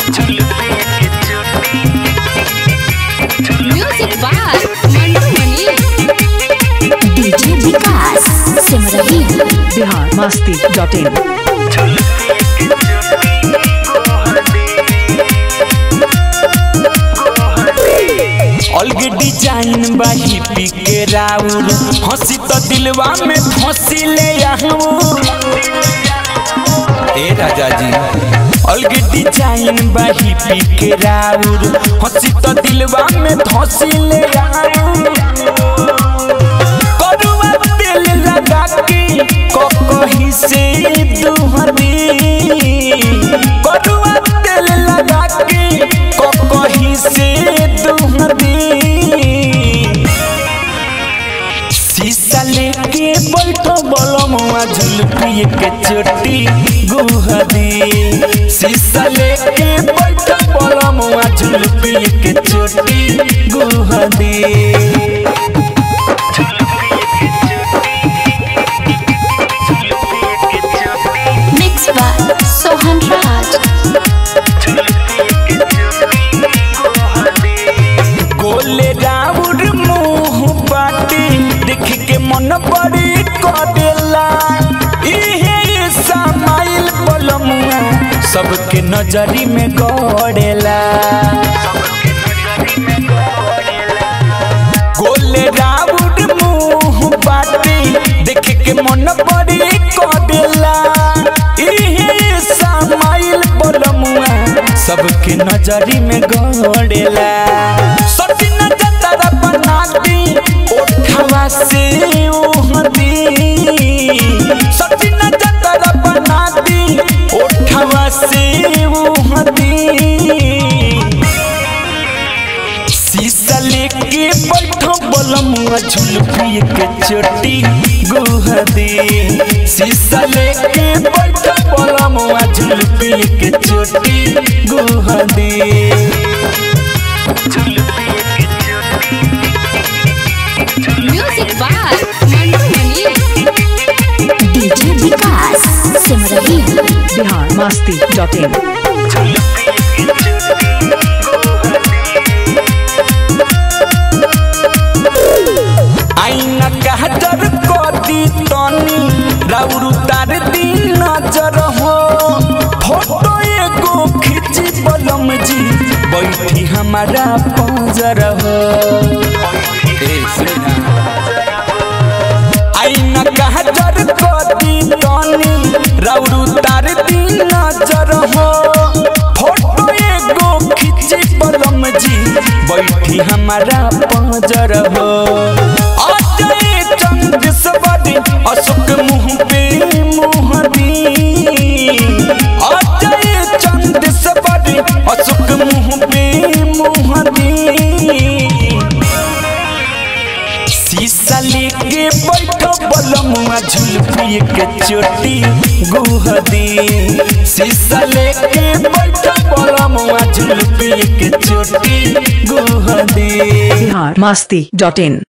music by Mantu Mani DJ Vikas Simrahi Bihar Masti dot in अलग design बा hippie के राउर हंसी तो दिलवा में फंसी ले आहूर ए राजा जी अलग डिजाइन बा हिपी के राउर हंसी तो दिलवा में फंसी ले आहूर करुआ तेल लगा के कहीं से दुहरी करुआ तेल लगा के कहीं से दुहरी शीशा लेके बैठो बलमुआ झुलपिए के चोटी गुहदी शीशा लेके बैठो बलमुआ झुलपिए के चोटी गुहदी मिक्स बाय सोहन राज गोले राउर मुंह बाटी देख के मन बड़ी करेला इहे समाइल बलमुआ सबके नजरी में गड़ेला गोले राउर मुंह बाटी देख के मन बड़ी करेला इहे समाइल बलमुआ सबके नजरी में गड़ेला सचिन जतरा बना दी ओठवा से ओहदी सचिन जतरा बना दी ओठवा से ओहदी शीशा लेके बैठो बलमुआ झुलपिए के चोटी गुहदी शीशा लेके बैठो बलमुआ झुलपिए के चोटी गुहदी music by Mantu Mani DJ Vikas Simrahi Bihar Masti dot in आईना कहतर कदी तनी राउर तार दी नजर हो फोटो एगो खींची बलम जी बैठी हमारा पंजर हो आईना कहतर कदी तनी राउर तार दी नजर हो फोटो एगो खींची बलम जी बैठी हमारा पंजर हो अजय चंद सवारी अशोक मुंह पे मुंह दी अजय चंद सवारी अशोक मुंह पे मुंह दी शीशा लेके बैठो बलमुआ झुलपिए के चोटी गुहदी शीशा लेके बैठो बलमुआ झुलपिए के चोटी गुहदी बिहार मस्ती डॉट इन